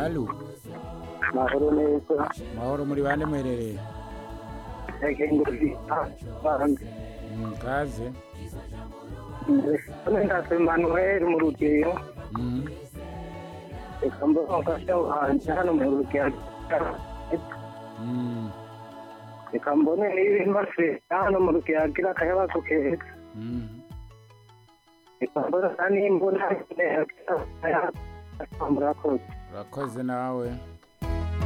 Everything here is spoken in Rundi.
Halo, mahoro neza mahoro muri bande muherereye? yagenguzi banze Mm, kaze. none ndase manuel mu rugeyo Mm, reka mbona umufasha wanje hano mu rugeyo mm, reka mbone n'ibimaze hano mu rugeyo agira akayabazo keza mm. reka mbona nta n'imbona murakoze Urakoze nawe.